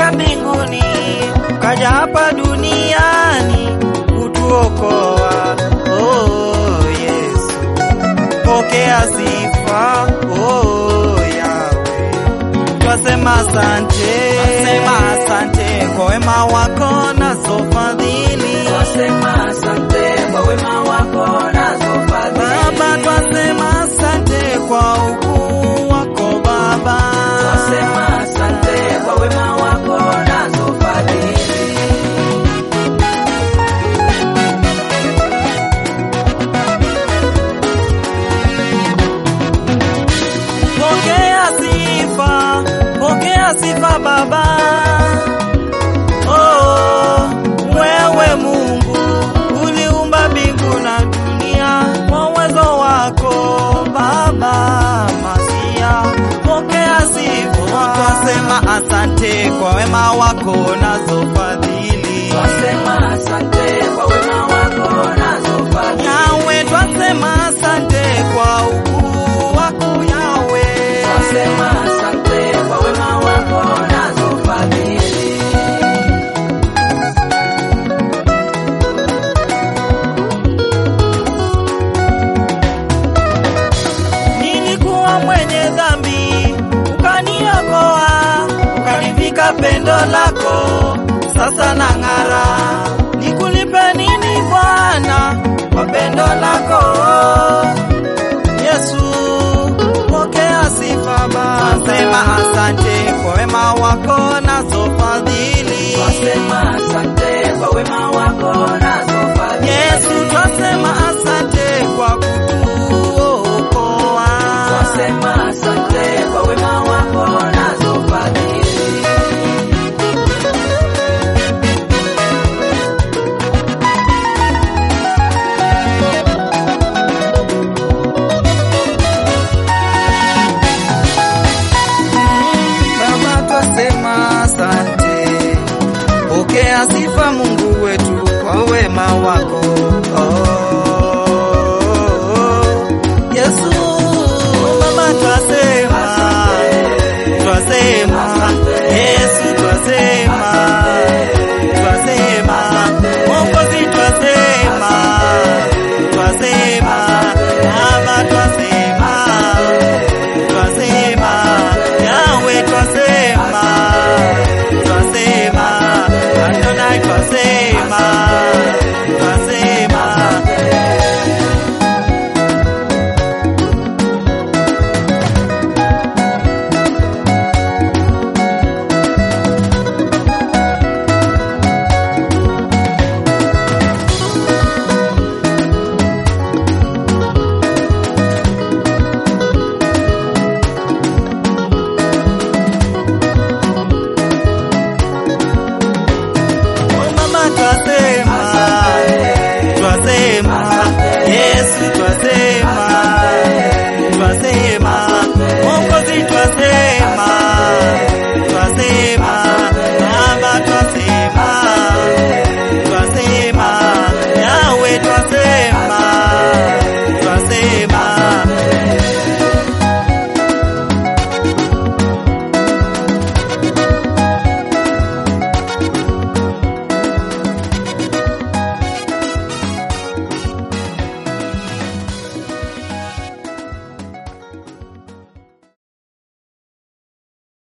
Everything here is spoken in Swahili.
ulitoka mbinguni ukaja hapa duniani kutuokoa. Oh, Yesu, pokea sifa. Oh, Yawe, twasema asante, twasema asante kwa wema wako nazo fadhili. Twasema asante kwa wema wako nazo fadhili. Baba, twasema asante kwa ukuu wako Baba. Twasema asante kwa wema wako nazo fadhili. Pokea sifa, pokea sifa Baba. Oh, wewe Mungu uliumba mbingu na dunia kwa uwezo wako Baba Masia. Pokea sifa, twasema asante kwa wema wako nazo fadhili. Twasema asante kwa wema wako nazo fadhili. Yawe, twasema asante kwa ukuu wako Yawe. Twasema asante kwa wema wako nazo fadhili. Nilikuwa mwenye dhambi, ukaniokoa, ukanivika pendo lako, sasa nang'ara. Nikulipe nini Bwana kwa pendo lako? Yesu, pokea sifa Baba. Sema asante kwa wema wako nazo fadhili. Twasema asante kwa wema wako nazo fadhili. Yesu, twasema asante kwa kutuokoa. Twasema asante kwa wema wako nazo fadhili. Baba, twasema asante, pokea sifa Mungu wetu kwa wema wako. Oh,